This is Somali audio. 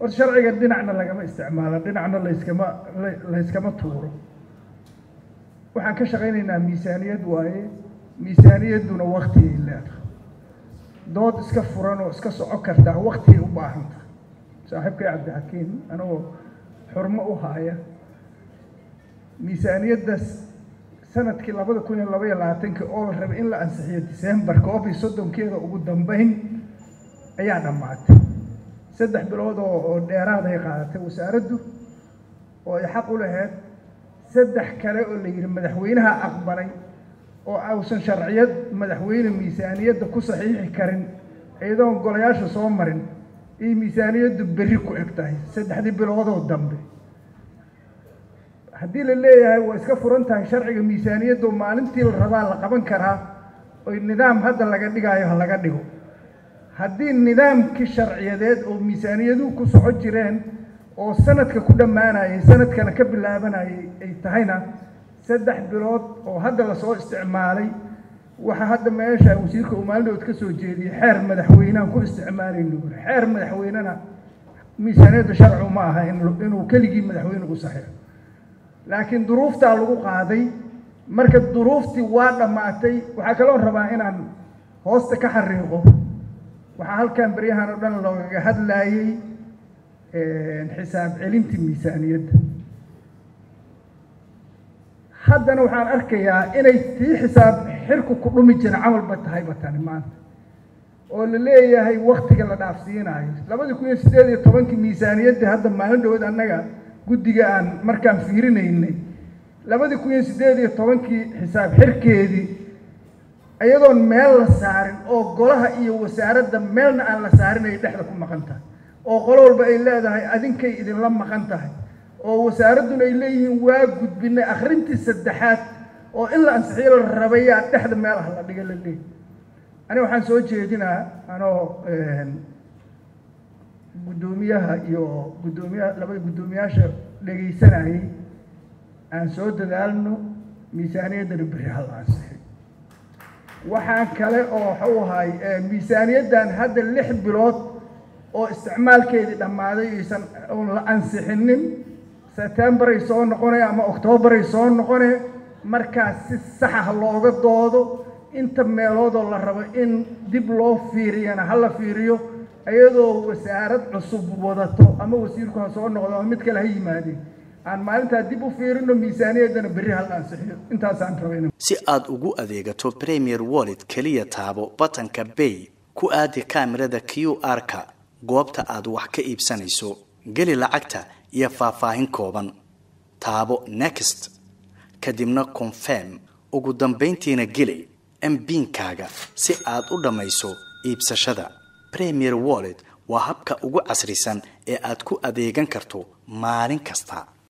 hor sharciga dhinacna lagama isticmaalo dhinacna layskama layskama tuuro waxaan ka shaqaynaynaa miisaaniyad waaye miisaaniyadduna waktigay leedahay dood iska furan oo iska soco kartaa waktigay u baahanta saaxiibkay cabdixakiim anagoo xurmo u haaya miisaaniyaddaas sanadkii labada kun iyo laba iyo labaatankii oo la rabay in la ansixiyo december koob iyo soddonkeeda ugu dambeyn ayaa dhammaatay saddex bilood oo oo dheeraad ay qaadatay wasaaraddu oo ay xaq u lahayd saddex kale oo la yidhi madaxweynaha aqbalay oo ausan sharciyad madaxweyne miisaaniyadda ku saxiixi karin iyadoon golayaasha soo marin iyo miisaaniyaddu berri ku eg tahay saddexdii biloodoo dambe haddii la leeyahay waa iska furan tahay sharciga miisaaniyaddu maalintii la rabaa la qaban karaa oy nidaam hadda laga dhigaayo ha laga dhigo haddii nidaamkii sharciyadeed oo miisaaniyaduhu ku soco jireen oo sanadka ku dhammaanayay sanadkana ka bilaabanayay ay tahayna saddex bilood oo hadda lasoo isticmaalay waxaa hadda meesha wasiirka uu maalinood ka soo jeediyey xeer madaxweynehan ku isticmaalayno uri xeer madaxweynena miisaaniyadda sharcu ma aha inuu keligii madaxweyne u saxiixo laakiin duruuftaa lagu qaaday marka duruuftii waa dhammaatay waxaa kaloo rabaa inaan hoosta ka xariiqo waxaa halkan beryahan oo dhan loogaga hadlaayey xisaab celintii miisaaniyadda haddana waxaan arkayaa inay tii xisaab xirku ku dhumi jira camalba tahayba tani maanta oo la leeyahay waktiga la dhaafsiinaayo labadii kun iyo siddeed iyo tobankii miisaaniyaddii hadda maalin dhawood annaga guddiga aan markaan fiirinaynay labadii kun iyo siddeed iyo tobankii xisaab xirkeedii iyadoon meel la saarin oo golaha iyo wasaaradda meelna aan la saarin ay dhexda ku maqan tahay oo qolo walba ay leedahay adinkay idinla maqan tahay oo wasaaradduna ay leeyihiin waa gudbinay akhrintii saddexaad oo in la ansixiyo la rabayaa dhexda meel ah la dhiga la leeyahy aniga waxaan soo jeedinaa anoo guddoomiyaha iyo guddoomiyaha labada guddoomiyaasha dhegaysanayay aan soo dadaalno miisaaniyaddana berri hal ansixiyo waxaan kale oo waxau ahay miisaaniyaddan hadda lix bilood oo isticmaalkeedii dhammaaday aysan oon la ansixinin septembaray soo noqone ama octoobaray soo noqone markaas si saxa looga doodo inta meeloodoo la rabo in dib loo fiiriyana ha la fiiriyo iyadoo wasaarad cusub wadato ama wasiirku ha soo noqdo ama mid kale ha yimaadeen aan maalintaa dib u fiirino miisaaniyaddana berri hal ansixiyo intaasaan rabay si aad ugu adeegato premier wallet keliya taabo batanka bay ku aadi kaamirada q r-ka goobta aad wax ka iibsanayso geli lacagta iyo faahfaahin kooban taabo next kadibna confirm ugu dambayntiina geli mbiinkaaga si aad u dhammayso iibsashada premier wallet waa habka ugu casrisan ee aad ku adeegan karto maalin kasta